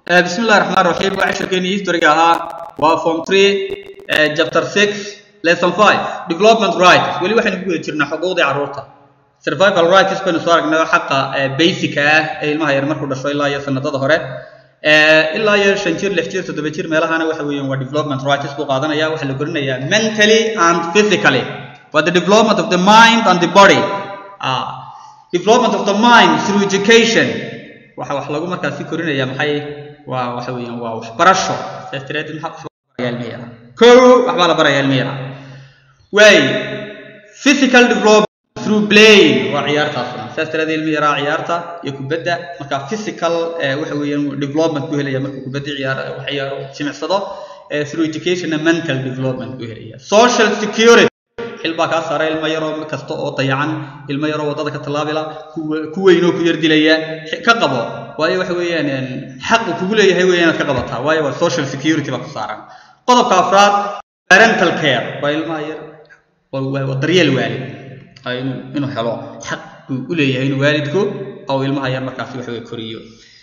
بسم الله الرحمن الرحيم وعشركيني هيستوري ahaa waa form 3 chapter 6 lesson 5 development rights weli waxaynu ku guda jirnaa xuquuqdii carruurta survival rights baynu soo aragnay xaqa basic ah ee ilmaha yar markuu dhasho ilaa iyo sanadada hore ilaa iyo shan jir lix jir toddoba jir meelahana waxa weeyaan waa development rights buu qaadanaya waxaa la gorinayaa mentally and physically waa the development of the mind and the body ah development of the mind through education waxa wax lagu markaasi korinaya maxay waa waxa weeyaan waa waxbarasho saas daraadeed maxaa wax barayaa ilmi yara kow waxbaa la barayaa ilmi yara waay physical development through playing waa ciyaartaasna saas daraadeed ilmi yaraa ciyaarta iyo kubadda marka physical waxa weeyaan development buu helaya markuu kubadda ciyaar wax ciyaaro jimicsado through education and mental development buu helaya social security xil baa kaa saaray ilmo yaroo kasta oo dayacan ilmo yaroo waddada ka tallaabila ku weynoo ku yar dilaya ka qabo waayo waxa weeyaan xaqu kugu leeyahay weeye inaad ka qabataa waayo waa social security baa ku saaran qodobka afraad parental care waa ilmaha yar waa daryeel waalid inuu inuu helo xaq buu u leeyahay inuu waalidku oo ilmaha yar markaasi waxa weye koriyo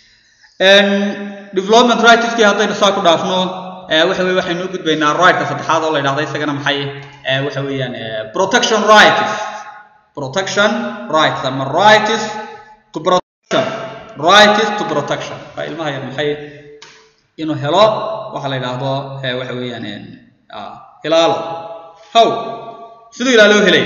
development rightskii haddaynu saa ku dhaafno waxa weye waxaynu u gudbaynaa rightka saddexaad oo la yidhahda isagana maxay waxa weeyaan protection rights protection rights ama rights to protection rights to protection waa ilmaha yar maxay inuu helo waxa la yidhaahdo waxa weeyaan ilaalo how siduu ilaalo helaya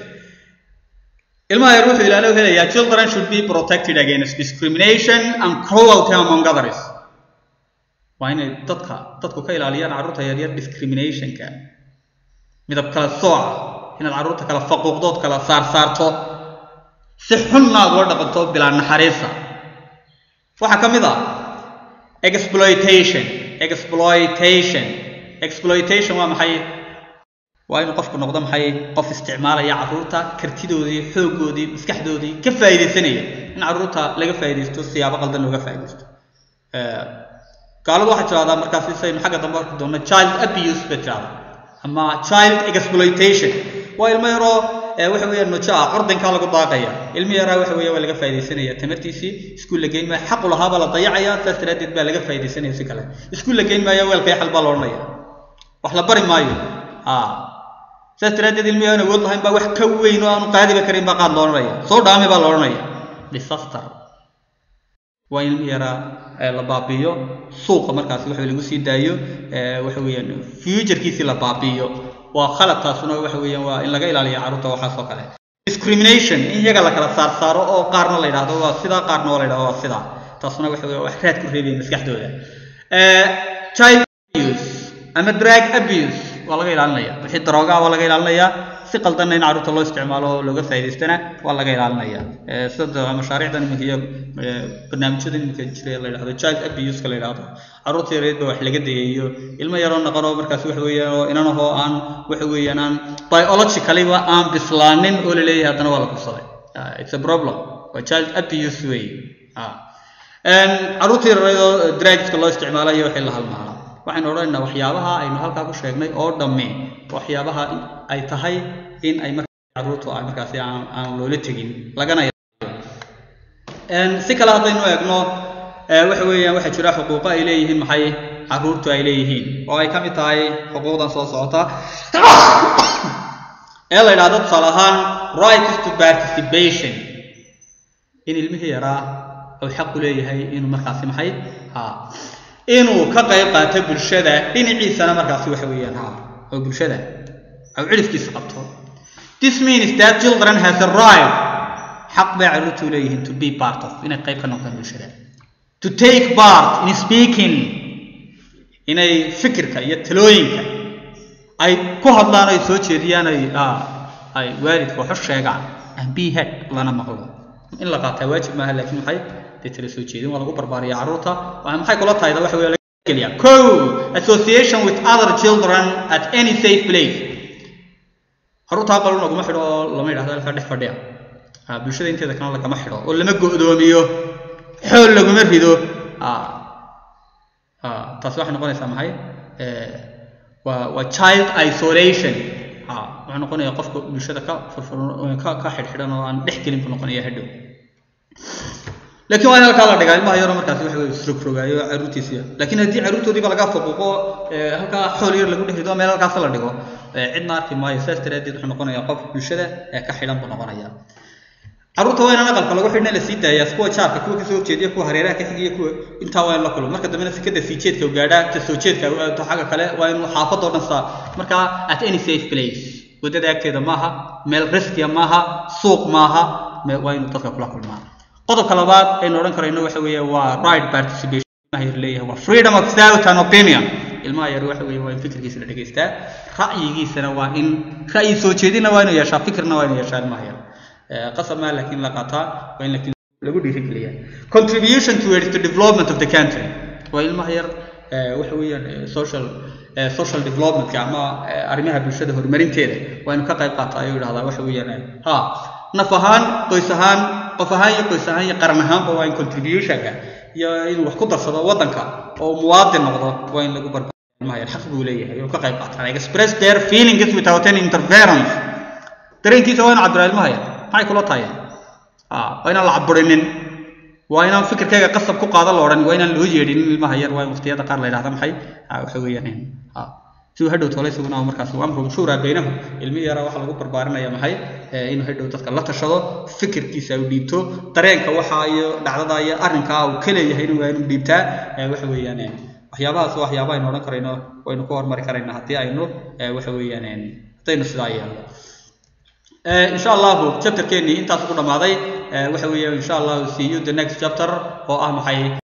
ilmaha yar wuxuu ilaalo helayaa children should be protected against discrimination and cruelty among others waa inay dadka dadku ka ilaaliyaan carruurta yaryar discriminationka midab kala sooca inaad carruurta kala faquuqdood kala saarsaarto si xunna aad ula dhaqanto bilaa naxariisa waxaa ka mid ah exploitation exploitation exploitation waa maxay waa inuu qofku noqdo maxay qof isticmaalaya carruurta kartidoodii xooggoodii maskaxdoodii ka faa'iidaysanaya in carruurta laga faa'iidaysto siyaabo qaldan looga faa'iidaysto gaaladu waxay tirahdaa markaasi saynu xagga dambe arki doonno child abuse bay tirahdaa ama child exploitation waa ilmo yaroo waxa weeyaan nojo ah ordankaa lagu daaqaya ilmo yaraa waxa weeya waa laga faaidaysanaya tamartiisii iskuul la geyn maayo xaqu lahaa baa la dayacaya saas daraaddeed baa laga faaidaysanaya si kale iskuul la geyn maayo weelkay xal baa la odhanaya wax la bari maayo saas daraaddeed ilmo yaraan awood lahayn baa wax ka weyn oo aanu qaadiba karin baa qaad la odhanaya soo dhaame baa la odhanaya disaster waa ilmo yaraa la baabiiyo suuqa markaasi waxa lagu sii daayo waxa weeyaan futurekiisii la baabiiyo waa khaladkaasuna waxa weeyaan waa in laga ilaaliyo carruurta waxaas oo kale discrimination in iyaga la kala saar saaro oo qaarna la yidhahdo waa sidaa qaarna waa la yidhahdo waa sidaa taasuna waxa weeye wax raad ku reebaya maskaxdooda child abuse ama drug abuse waa laga ilaalinaya wixii daroogaa waa laga ilaalinaya si qaldanna in carruurta loo isticmaalo oo looga faa'iidaystana waa laga ilaalinaya sida mashaariicdan iminka iyo barnaamijyada iminka jira la yidhahdo child abuse-ka la yidhahdo carruurta yareed ba wax laga dayayo ilmo yaroo naqan oo markaas waxa weeyaan oo inanahoo aan waxa weeyaan aan biologically-ba aan bislaanin oo la leeyahay haddana waa la kursaday it's a problem waa child abuse wey carruurta yareed oo drugska loo isticmaalayo wixii la halmaala waxaynu odhanaynaa waxyaabaha aynu halkaa ku sheegnay oo dhamme waxyaabaha ay tahay in ay markaa carruurtu ay markaasi aan aan loola tegin lagana si kale haddaynu eegno waxa weeyaan waxaa jira xuquuqo ay leeyihiin maxay carruurtu ay leeyihiin oo ay ka mid tahay xuquuqdan soo socota ee la yidhahdo tusaale ahaan rights to participation in ilmihii yaraa uu xaq u leeyahay inuu markaasi maxay ha inuu ka qayb qaato bulshada dhinaciisana markaasi waxa weeyaan ha oo bulshada au cilifkiisa qabto this means that children has a right xaq bay carruurtu leeyihiin to be part of inay qayb ka noqdaan bulshada to take part in speaking inay fikirka iyo talooyinka ay ku hadlaan ay soo jeediyaan ay ay waalidka waxu sheegaan and be head lana maqlo in la qaataa waajib maaha laakiin maxay dee tala soo jeedin waa lagu barbaariya carruurta waa maxay kula tahay waxa weeye laga geliya co association with other children at any safe place carruurta aqal laguma xidho oo lama yidhahdo halkaa dhex fadhiya bulshada inteeda kalena lagama xidho oo lama go'doomiyo xool laguma rido taasi waxay noqonaysaa maxay waa waa child isolation wuxuu noqonaya qofka bulshada ka furfuran ka ka xidhxidhan oo aan dhex gelin buu noqonaya hadhow laakiin waa in halkaa la dhigaa ilmaha yaro markaasi waxa weye isrogrogaayo caruurtiisiya laakiin haddii caruurtoodiiba laga faquuqo halkaa xool yar lagu dhex rido meel halkaas la dhigo cidna arki maayo saas daraadeed wuxuu noqonayaa qof bulshada ee ka xidhan buu noqonaya caruurta waa inaan aqalka lagu xidhna la sii daayaa kuwa jaarka kuwa kasoo horjeediya kuwa hareeraha ka xigiya kuwa intaa waa in la kulmo marka dambena sikada sii jeedka gaadhaa ta soo jeedka xagga kale waa inuu xaafadoo dhan saa markaa at any safe place waddada agteeda maaha meel riskiya maaha suuq maaha waa inuu dadka kula kulmaa qodobka labaad aynu odhan karayno waxa weeye waa right participation ilmaha yar leeyahay waa freedom of thought and opinion ilmaha yar waxa weeye waa in fikirkiisa la dhegaystaa ra'yigiisana waa in ra'yi soo jeedina waa inuu yeeshaa fikirna waa inuu yeeshaa ilmaha yar qasab maa laakiin la qaataa waa in laakiin lagu dhiirigeliya contribution towards the development of the country waa ilmaha yar waxa weeyaan social social developmentka ama arrimaha bulshada horumarinteeda waa inuu ka qayb qaata ayuu yidhahdaa waxa weeyaan ha naf ahaan qoys ahaan qof ahaan iyo qoys ahaan iyo qaran ahaanba waa in contributionka iyo inuu wax ku darsado waddanka oo muwaadin noqdo waa in lagu barbaar ilmaha yar xaq buu leeyahay inuu ka qayb qaataa express their feelings without any interference dareenkiisa waa inu cabiraa ilmaha yar maxay kula tahay waa inaan la caburinin waa inaan fikirkayga qasab ku qaada la odhan waa inaan loo yeedhinin ilmaha yar waa in waqtiyada qaar la yidhahda maxay waxa weeyaan si uu hadhow tole isaguna markaas amruhum shuuraa baynahum ilmi yara waxaa lagu barbaarinaya maxay inuu hadhow dadka la tashado fikirkiisa uu dhiibto dareenka waxa iyo dhacdada iyo arrinkaa uu ka leeyahay inuu waa inuu dhiibtaa waxa weeyaan waxyaabahaas waa waxyaaba aynu odhan karayno waynu ku hormari karaynaa haddii aynu waxa weeyaan haddaynu sidaa yeelno insha allahu chapterkeenii intaas ugu dhammaaday waxa weeye insha allahu see you the next chapter oo ah maxay